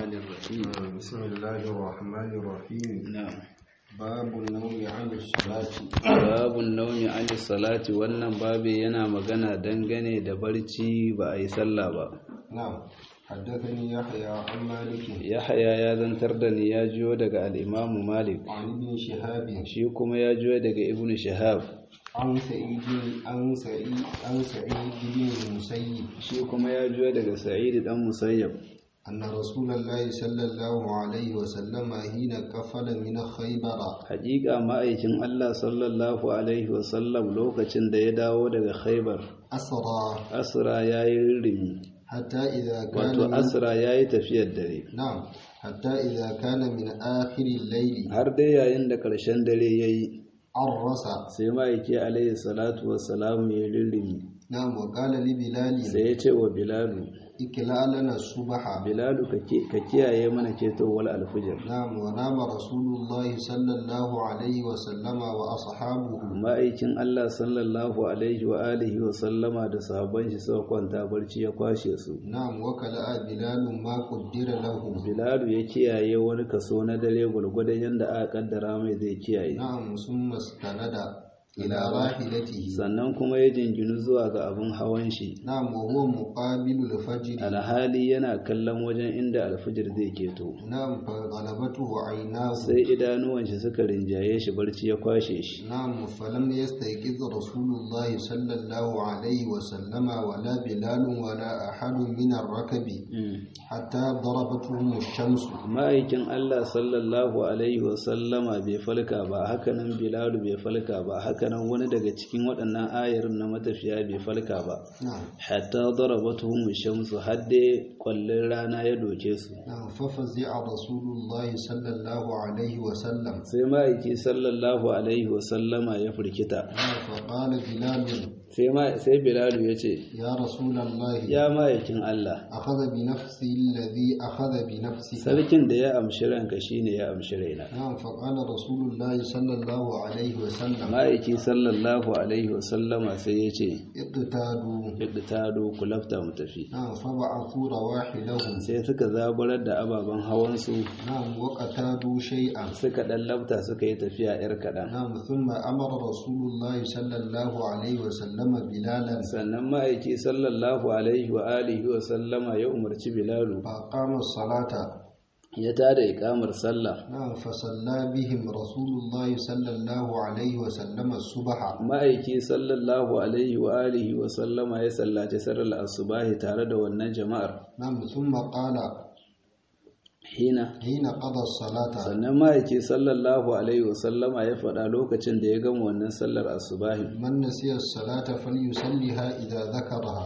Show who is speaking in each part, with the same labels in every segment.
Speaker 1: الرحمن الرحيم
Speaker 2: بسم الله الرحمن الرحيم
Speaker 1: نعم
Speaker 2: باب النوم عن الصلاة
Speaker 1: babun naumi an salati wannan babi yana magana dangane da barci ba a yi sallah ba
Speaker 2: نعم حدثني يحيى عن مالك
Speaker 1: yahaya ya zantar da ni ya jiyo daga al'imamu malik
Speaker 2: عن ابن شهاب
Speaker 1: shi kuma ya jiyo daga ibnu shahab
Speaker 2: عن سعيد عن سعيد عن سعيد بن المسيب
Speaker 1: shi kuma ya jiyo daga sa'id dan musayyab
Speaker 2: أن رسول الله صلى الله عليه وسلم حين كفل من خيبر
Speaker 1: haƙiƙa ma'aikin Allah sallallahu alaihi wasallam lokacin da ya dawo daga khaibar
Speaker 2: أسرى
Speaker 1: asra ya yi rimi
Speaker 2: حتى إذا كان
Speaker 1: wato
Speaker 2: من
Speaker 1: asra ya yi tafiyar dare
Speaker 2: نعم حتى إذا كان من آخر الليل
Speaker 1: har dai yayin da ƙarshen dare ya yi
Speaker 2: عرس
Speaker 1: sai ma'aiki alaihi salatu wassalamu ya rirrimi
Speaker 2: نعم وقال لبلال
Speaker 1: sai ya ce wa bilalu
Speaker 2: ikla lana subha
Speaker 1: bilalu ka ki- ka kiyaye mana ketowar alfijir
Speaker 2: نعم ونام رسول الله صلى الله عليه وسلم وأصحابه
Speaker 1: ma'aikin Allah sallallahu alaihi wa alihi wa sallama da sahabban shi suka kwanta barci ya kwashe su
Speaker 2: نعم وكلا بلال ما قدر له
Speaker 1: bilalu ya kiyaye wani kaso na dare gwargwadon yadda aka kaddara mai zai kiyaye
Speaker 2: نعم ثم استند إلى راحلته
Speaker 1: sannan kuma ya jinginu zuwa ga abin hawan shi
Speaker 2: نعم وهو مقابل الفجر
Speaker 1: alhali yana kallon wajen inda alfijir zai keto
Speaker 2: نعم فغلبته عيناه
Speaker 1: sai idanuwan shi suka rinjaye shi barci ya kwashe shi
Speaker 2: نعم فلم يستيقظ رسول الله صلى الله عليه وسلم ولا بلال ولا أحد من الركب حتى ضربتهم الشمس
Speaker 1: ma'aikin Allah sallallahu alaihi wasallama bai falka ba hakanan bilalu bai falka ba hakanan wani daga cikin waɗannan ayarin na matafiya bai falka ba
Speaker 2: نعم
Speaker 1: hatta darabatuhum shamsu hadde kwallon rana ya doke su
Speaker 2: نعم ففزع رسول الله صلى الله عليه وسلم
Speaker 1: sai ma'aiki sallallahu alaihi wasallama ya firkita
Speaker 2: نعم فقال بلال
Speaker 1: sai ma sai bilalu ya ce
Speaker 2: يا رسول الله
Speaker 1: ya ma'aikin Allah
Speaker 2: أخذ بنفسي الذي أخذ بنفسك
Speaker 1: sarkin da ya amshi ranka shine ya amshi raina
Speaker 2: نعم فقال رسول الله صلى الله عليه وسلم
Speaker 1: ma'aiki sallallahu alaihi wasallama sai ya ce
Speaker 2: اقتادوا
Speaker 1: iqtadu ku lafta mu tafi
Speaker 2: نعم فبعثوا رواحلهم
Speaker 1: sai suka zaburar da ababen hawansu
Speaker 2: نعم وقتادوا شيئا
Speaker 1: suka ɗan lafta suka yi tafiya 'yar kaɗan
Speaker 2: نعم ثم أمر رسول الله صلى الله عليه وسلم بلالا
Speaker 1: sannan ma'aiki sallallahu alaihi wa alihi wa sallama ya umarci bilalu
Speaker 2: فأقام الصلاة
Speaker 1: ya tada ikamar sallah
Speaker 2: نعم فصلى بهم رسول الله صلى الله عليه وسلم الصبح
Speaker 1: ma'aiki sallallahu alaihi wa alihi wa sallama ya sallaci sallar asubahi tare da wannan jama'ar
Speaker 2: نعم ثم قال
Speaker 1: hina
Speaker 2: حين قضى الصلاة
Speaker 1: sannan ma'aiki sallallahu alaihi wa sallama ya faɗa lokacin da ya gama wannan sallar asubahi
Speaker 2: من نسي الصلاة فليصليها إذا ذكرها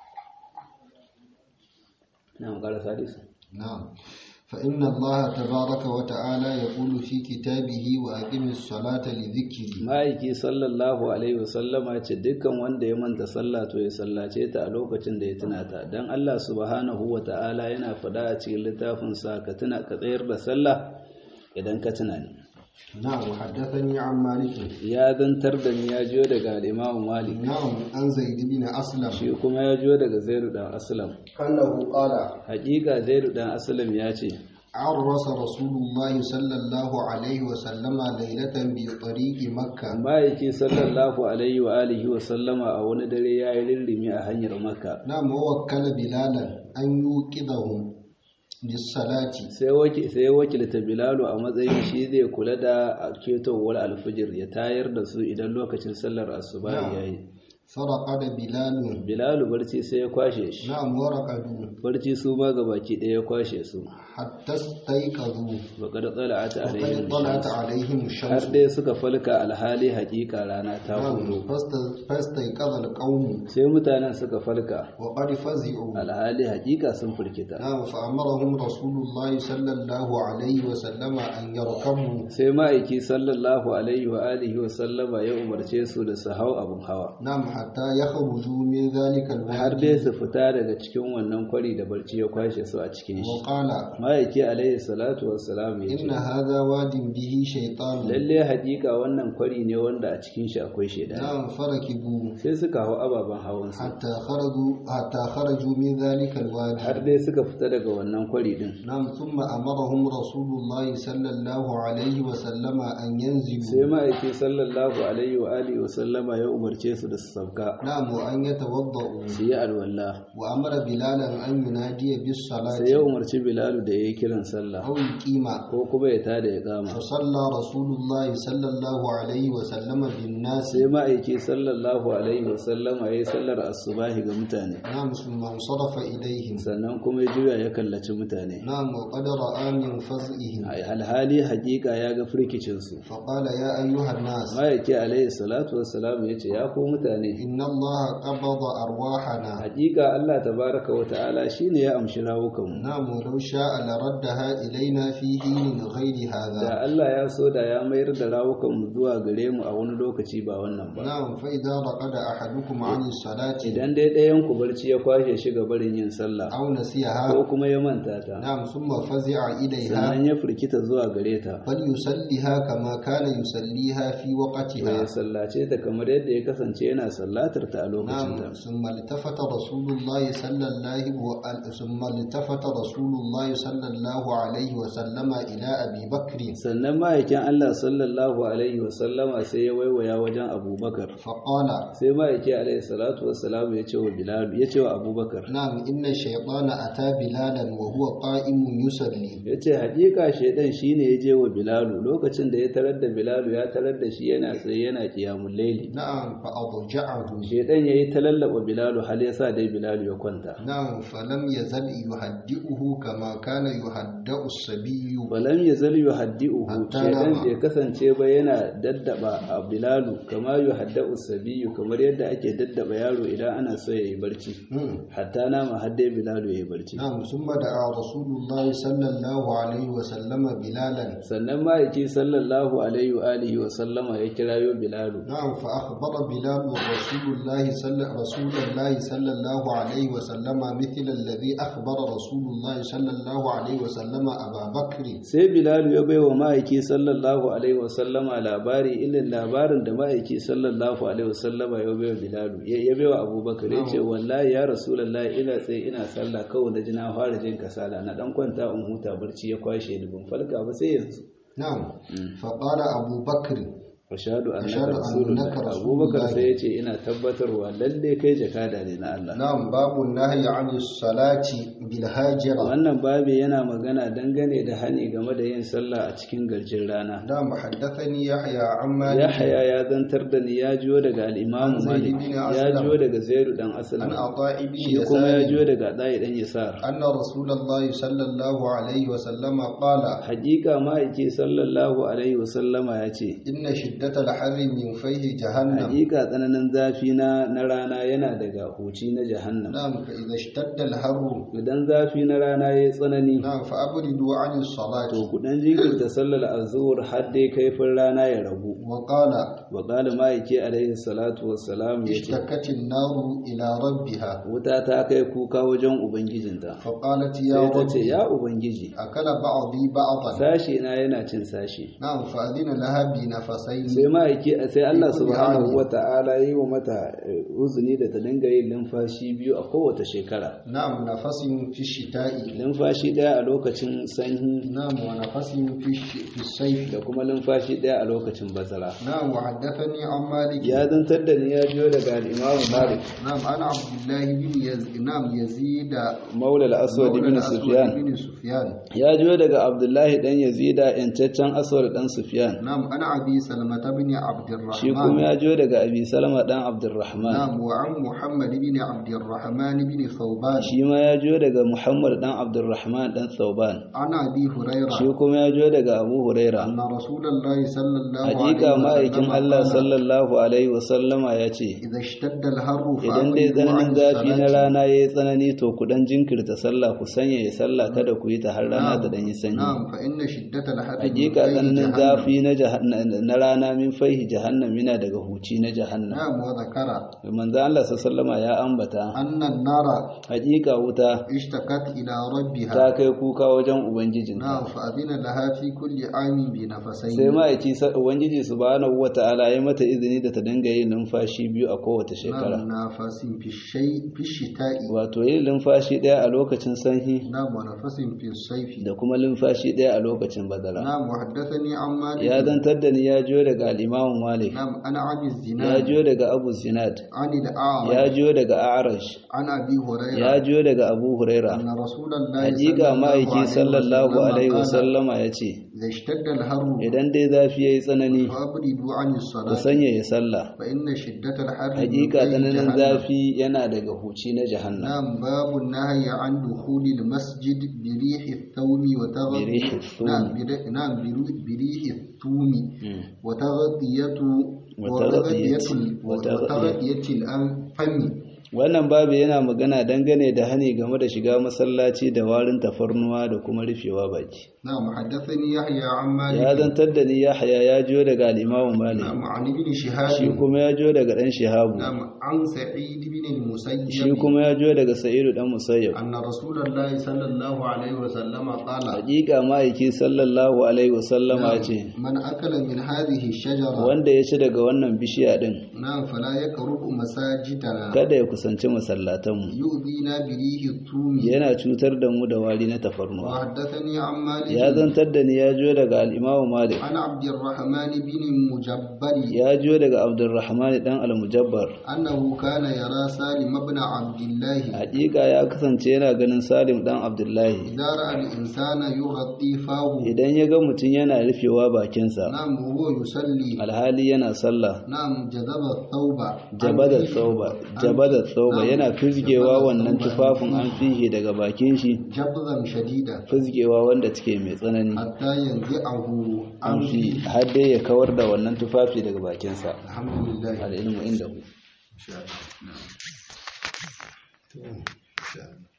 Speaker 1: na ƙara sadisu
Speaker 2: نعم فإن الله تبارك وتعالى يقول في كتابه وأقم الصلاة لذكري
Speaker 1: ma'aiki sallallahu alaihi wasallama ce dukkan wanda ya manta sallah to ya sallace ta a lokacin da ya tuna ta dan Allah subhanahu wa ta'ala yana faɗa a cikin littafin sa ka tuna ka tsayar da sallah idan ka tuna ni
Speaker 2: نعم وحدثني عن مالك
Speaker 1: ya zantar da ni ya jiyo daga al-Imam Malik
Speaker 2: نعم عن زيد بن أسلم
Speaker 1: shi kuma ya jiyo daga Zaid dan Aslam
Speaker 2: أنه قال
Speaker 1: hakika Zaid dan Aslam ya ce
Speaker 2: عرس رسول الله صلى الله عليه وسلم ليلة بطريق مكة
Speaker 1: ma'aiki sallallahu alaihi wa alihi wa sallama a wani dare ya yi rirrimi a hanyar Makka
Speaker 2: نعم ووكل بلالا أن يوقظهم للصلاة
Speaker 1: sai waki sai wakilta bilalu a matsayin shi zai kula da ketowar alfijir ya tayar da su idan lokacin sallar asuba ya yi
Speaker 2: فرقد بلال
Speaker 1: bilalu barci sai ya kwashe shi
Speaker 2: نعم ورقدوا
Speaker 1: barci su ma baki ɗaya ya kwashe su
Speaker 2: حتى استيقظوا
Speaker 1: baka da tsala'ata
Speaker 2: وقد
Speaker 1: alaihim
Speaker 2: طلعت
Speaker 1: shams.
Speaker 2: عليهم
Speaker 1: har
Speaker 2: الشمس
Speaker 1: dai suka falka alhali hakika rana ta
Speaker 2: نعم
Speaker 1: hudu
Speaker 2: فاست- فاستيقظ القوم
Speaker 1: sai mutanen suka falka
Speaker 2: وقد فزعوا
Speaker 1: alhali hakika sun firkita
Speaker 2: نعم فأمرهم رسول الله صلى الله عليه وسلم أن يركبوا
Speaker 1: sai ma'aiki sallallahu alaihi wa alihi wa sallama ya umarce su da su hau abin hawa
Speaker 2: نعم حتى يخرجوا من ذلك
Speaker 1: har
Speaker 2: الوادي
Speaker 1: dai su fita daga cikin wannan kwari da barci ya kwashe su a cikin shi
Speaker 2: وقال
Speaker 1: ma'aiki alaihi salatu wassalam ya
Speaker 2: إن
Speaker 1: ce
Speaker 2: هذا واد به شيطان
Speaker 1: lalle hakika wannan kwari ne wanda a cikin shi akwai shaidani
Speaker 2: نعم فركبوا
Speaker 1: sai suka hau ababen hawan su
Speaker 2: حتى خرجوا حتى خرجوا من ذلك الوادي
Speaker 1: har dai suka fita daga wannan kwari din
Speaker 2: نعم ثم أمرهم رسول الله صلى الله عليه وسلم أن
Speaker 1: sai
Speaker 2: ينزلوا
Speaker 1: ma'aiki sallallahu alaihi wa alihi wa sallama ya umarce su da su sauka
Speaker 2: نعم وأن يتوضأوا
Speaker 1: su yi alwala
Speaker 2: وأمر بلالا أن ينادي
Speaker 1: sai ya
Speaker 2: بالصلاة
Speaker 1: umarci bilalu da ya yi kiran sallah
Speaker 2: أو يقيم
Speaker 1: ko kuma ya tada ya kama
Speaker 2: فصلى رسول الله صلى الله عليه وسلم بالناس
Speaker 1: sai ma'aiki sallallahu alaihi wa sallama ya yi sallar asubahi ga mutane
Speaker 2: نعم ثم انصرف إليهم
Speaker 1: sannan kuma ya juya ya kallaci mutane
Speaker 2: نعم وقد رأى من فزئهم
Speaker 1: a alhali hakika ya ga firkicinsu
Speaker 2: فقال يا أيها الناس
Speaker 1: ma'aiki alaihi salatu wassalam ya ce ya ko mutane
Speaker 2: إن الله قبض أرواحنا
Speaker 1: hakika Allah tabaraka wa ta'ala shine ya amshi rawukanmu
Speaker 2: نعم ولو شاء لردها إلينا في حين غير هذا
Speaker 1: da Allah ya so da ya mayar da rawukanmu zuwa gare mu a wani lokaci ba wannan ba
Speaker 2: نعم فإذا رقد أحدكم عن الصلاة
Speaker 1: idan dai ɗayan ku barci ya kwashe shi ga barin yin sallah
Speaker 2: أو نسيها
Speaker 1: ko kuma ya manta ta
Speaker 2: نعم ثم فزع إليها
Speaker 1: sannan ya firkita zuwa gare ta
Speaker 2: فليصليها كما كان يصليها في
Speaker 1: to
Speaker 2: وقتها
Speaker 1: ya sallace ta kamar yadda ya kasance yana sallatar ta a lokacin ta
Speaker 2: نعم ثم التفت رسول الله صلى الله و- ثم التفت رسول الله صلى الله عليه وسلم إلى أبي بكر
Speaker 1: sannan ma'aikin Allah sallallahu alaihi wasallama sai ya waiwaya wajen abubakar
Speaker 2: فقال
Speaker 1: sai ma'aiki alaihi salatu wassalam ya ce wa bilal ya ce wa abubakar
Speaker 2: نعم إن الشيطان أتى بلالا وهو قائم يصلي
Speaker 1: ya ce haƙiƙa shaidan shi ne ya je wa bilalu lokacin da ya tarar da bilalu ya tarar da shi yana tsaye yana kiyamun laili
Speaker 2: نعم فأضجعه
Speaker 1: shaidan ya yi ta lallaba bilalu hal ya sa dai bilalu ya kwanta
Speaker 2: نعم فلم يزل يهدئه كما كان يهدأ الصبي
Speaker 1: walam ya zal yu haddi'uhu
Speaker 2: Hatta
Speaker 1: shaidan
Speaker 2: nama.
Speaker 1: bai kasance ba yana daddaba a bilalu kama yu hadda'u sabiyu kamar yadda ake daddaba yaro idan ana so ya yi barci
Speaker 2: مم.
Speaker 1: hatta nama har dai bilalu ya yi barci
Speaker 2: نعم ثم دعا رسول الله صلى الله عليه وسلم بلالا
Speaker 1: sannan ma'aiki sallallahu alaihi wa alihi wa sallama ya kirayo bilalu
Speaker 2: نعم فأخبر بلال رسول الله صلى رسول الله صلى الله عليه وسلم مثل الذي أخبر رسول الله صلى الله عليه وسلم أبا بكر
Speaker 1: sai bilalu ya baiwa ma'aiki sallallahu alaihi wa sallama labari ilin labarin da ma'aiki sallallahu alaihi wa sallama ya baiwa bilalu ya ya baiwa abubakar ya ce wallahi ya rasulullahi ina tsaye ina sallah kawai na ji na fara jin kasala na dan kwanta in huta barci ya kwashe ni ban falka ba sai yanzu
Speaker 2: نعم فقال أبو بكر
Speaker 1: ashhadu
Speaker 2: Ashhadu
Speaker 1: annaka rasulullah
Speaker 2: annaka
Speaker 1: abubakar
Speaker 2: rasulullah.
Speaker 1: sai ya ce ina tabbatarwa lalle kai jakada ne na Allah
Speaker 2: نعم باب النهي عن الصلاة بالهاجرة
Speaker 1: wannan babi yana magana dangane da hani game da yin sallah a cikin garjin rana
Speaker 2: نعم حدثني يحيى عن مالك
Speaker 1: Yahaya ya zantar da ni ya jiyo daga al-Imam
Speaker 2: Zaid
Speaker 1: Malik
Speaker 2: ibn
Speaker 1: ya
Speaker 2: Aslam.
Speaker 1: jiyo daga Zaid dan
Speaker 2: عن
Speaker 1: Aslam
Speaker 2: عطاء بن
Speaker 1: shi kuma ya jiyo
Speaker 2: يسار
Speaker 1: daga Dai dan Yasar
Speaker 2: أن رسول الله صلى الله عليه وسلم قال
Speaker 1: hakika ma'aiki sallallahu alaihi wasallama ya ce
Speaker 2: إن شدة الحر من فيه جهنم
Speaker 1: hakika tsananin zafi na na rana yana daga huci na jahannam
Speaker 2: نعم فإذا اشتد الحر
Speaker 1: idan zafi na rana yayi tsanani
Speaker 2: نعم فأبردوا عن الصلاة
Speaker 1: to ku dan jinkirta sallar azhur har dai kaifin rana ya ragu
Speaker 2: وقال
Speaker 1: wa qala ma'aiki alaihi salatu wassalam ya ce
Speaker 2: اشتكت النار إلى ربها
Speaker 1: wuta ta kai kuka wajen ubangijinta
Speaker 2: فقالت يا
Speaker 1: sai ta
Speaker 2: رب
Speaker 1: ce ya ubangiji
Speaker 2: أكل بعضي بعضا
Speaker 1: sashi na yana cin sashi
Speaker 2: نعم فأذن لها بنفسين
Speaker 1: sai ma'aiki sai Allah
Speaker 2: Ikon
Speaker 1: subhanahu
Speaker 2: hali.
Speaker 1: wa ta'ala yi wa mata eh, uzuni da ta dinga yin numfashi biyu a kowace shekara
Speaker 2: نعم نفس في الشتاء
Speaker 1: numfashi daya a lokacin sanyi
Speaker 2: نعم ونفس في الش- في الصيف
Speaker 1: da kuma numfashi daya a lokacin bazara
Speaker 2: نعم وحدثني عن مالك
Speaker 1: ya zantar da ni ya jiyo daga al-Imam Malik
Speaker 2: نعم أنا عبد الله بن يز... نعم يزيد
Speaker 1: Maula al-Aswad
Speaker 2: مولى
Speaker 1: ibn
Speaker 2: الأسود
Speaker 1: Sufyan
Speaker 2: بن سفيان
Speaker 1: ya jiyo daga Abdullahi dan Yazida yancaccen Aswad dan Sufyan
Speaker 2: نعم أنا أبي سلمة بن عبد
Speaker 1: shi kuma
Speaker 2: الرحمن
Speaker 1: ya jiyo daga Abi Salama dan Abdurrahman
Speaker 2: نعم وعن محمد بن عبد الرحمن بن ثوبان
Speaker 1: shi ma ya jiyo daga Muhammad dan Abdurrahman dan Thauban
Speaker 2: عن أبي هريرة
Speaker 1: shi kuma ya jiyo daga Abu Huraira
Speaker 2: أن رسول الله صلى الله
Speaker 1: hakika
Speaker 2: عليه
Speaker 1: ma'aikin
Speaker 2: وسلم
Speaker 1: Allah
Speaker 2: قال
Speaker 1: sallallahu alaihi wasallama ya ce
Speaker 2: إذا اشتد الحر
Speaker 1: idan dai
Speaker 2: فأقيموا عن
Speaker 1: tsananin zafi na
Speaker 2: الصلاة
Speaker 1: rana ya yi tsanani to ku dan jinkirta sallah ku sanya ya sallah kada ku yi ta har rana ta dan yi sanyi
Speaker 2: نعم فإن شدة الحر من
Speaker 1: hakika
Speaker 2: فيه
Speaker 1: tsananin
Speaker 2: جهنم.
Speaker 1: zafi na jahan- na rana ma'ana min faihi jahannam yana daga huci na jahannam
Speaker 2: نعم وذكر
Speaker 1: manzo Allah sallama ya ambata
Speaker 2: أن النار
Speaker 1: hakika wuta
Speaker 2: اشتكت إلى ربها
Speaker 1: ta kai kuka wajen ubangijin
Speaker 2: نعم فأذن لها في كل عام
Speaker 1: sai
Speaker 2: بنفسين
Speaker 1: ma'aiki sa- ubangiji subhanahu wata'ala ya mata izini da ta dinga yin numfashi biyu a kowace shekara
Speaker 2: نعم نفس في الشيء في الشتاء
Speaker 1: wato yin numfashi ɗaya a lokacin sanyi
Speaker 2: نعم ونفس في الصيف
Speaker 1: da kuma numfashi ɗaya a lokacin bazara
Speaker 2: نعم وحدثني عن مالك
Speaker 1: ya zantar da ni ya jiyo daga al'imamu malik
Speaker 2: نعم أنا أبي
Speaker 1: ya
Speaker 2: الزناد
Speaker 1: jiyo daga abu zinad
Speaker 2: عن
Speaker 1: ya
Speaker 2: الأعرج
Speaker 1: jiyo daga arash
Speaker 2: عن أبي هريرة
Speaker 1: ya jiyo daga abu huraira
Speaker 2: أن رسول الله
Speaker 1: hakika ma'aiki sallallahu alaihi
Speaker 2: قال
Speaker 1: wasallama ya ce
Speaker 2: إذا اشتد الحر
Speaker 1: idan dai zafi ya yi tsanani
Speaker 2: فأبردوا عن
Speaker 1: ku
Speaker 2: الصلاة
Speaker 1: sanya ya sallah
Speaker 2: فإن شدة الحر من
Speaker 1: hakika
Speaker 2: فيح
Speaker 1: tsananin
Speaker 2: جهنم.
Speaker 1: zafi yana daga huci na jahannam
Speaker 2: نعم باب النهي عن دخول المسجد بريح الثوم وتغطية
Speaker 1: بريح الثوم.
Speaker 2: نعم بر- نعم برو- بريح الثوم
Speaker 1: Mm.
Speaker 2: وتغطية
Speaker 1: وتغطية-
Speaker 2: وتغطية
Speaker 1: وتغطية.
Speaker 2: وتغطية الأنفم
Speaker 1: wannan babu yana magana dangane da hani game da shiga masallaci da warin tafarnuwa da kuma rufewa baki
Speaker 2: نعم حدثني يحيى عن
Speaker 1: ya
Speaker 2: مالك
Speaker 1: zantar da ni yahya ya jiyo daga al'imamu malik
Speaker 2: نعم عن ابن
Speaker 1: shi
Speaker 2: شهاب
Speaker 1: kuma ya jiyo daga ɗan shihabu
Speaker 2: نعم عن سعيد بن
Speaker 1: shi
Speaker 2: المسيب
Speaker 1: kuma ya jiyo daga sa'idu ɗan musayyab
Speaker 2: أن رسول الله صلى الله عليه وسلم قال
Speaker 1: hakika ma'aiki sallallahu alaihi wasallama ya ce
Speaker 2: من أكل من هذه الشجرة
Speaker 1: wanda ya ci daga wannan bishiya din
Speaker 2: نعم فلا يقرب مساجدنا
Speaker 1: kada ya kusanci masallatanmu
Speaker 2: يؤذينا بريح الثوم
Speaker 1: yana cutar da mu da wari na tafarnuwa
Speaker 2: وحدثني عن مالك
Speaker 1: ya zantar da ni ya jiyo daga al'imamu malik
Speaker 2: عن عبد الرحمن بن مجبر
Speaker 1: ya jiyo daga abdurrahman dan al-mujabbar
Speaker 2: أنه كان يرى سالم بن عبد الله
Speaker 1: hakika ya kasance yana ganin salim dan abdullahi
Speaker 2: إذا رأى الإنسان يغطي فاه
Speaker 1: idan ya ga mutum yana rufewa bakinsa
Speaker 2: نعم وهو يصلي
Speaker 1: alhali yana sallah
Speaker 2: نعم جذب الثوب
Speaker 1: jabada tsauba jabada tsauba yana fizgewa wannan tufafin an fihe daga bakin shi
Speaker 2: جبذا شديدا
Speaker 1: fizgewa wanda take mai tsanani
Speaker 2: حتى ينزعه
Speaker 1: an
Speaker 2: عن
Speaker 1: fi
Speaker 2: فيه
Speaker 1: har dai ya kawar da wannan tufafi daga bakinsa
Speaker 2: الحمد لله
Speaker 1: al'ilmu inda ku
Speaker 2: إن شاء الله. نعم. إن شاء الله.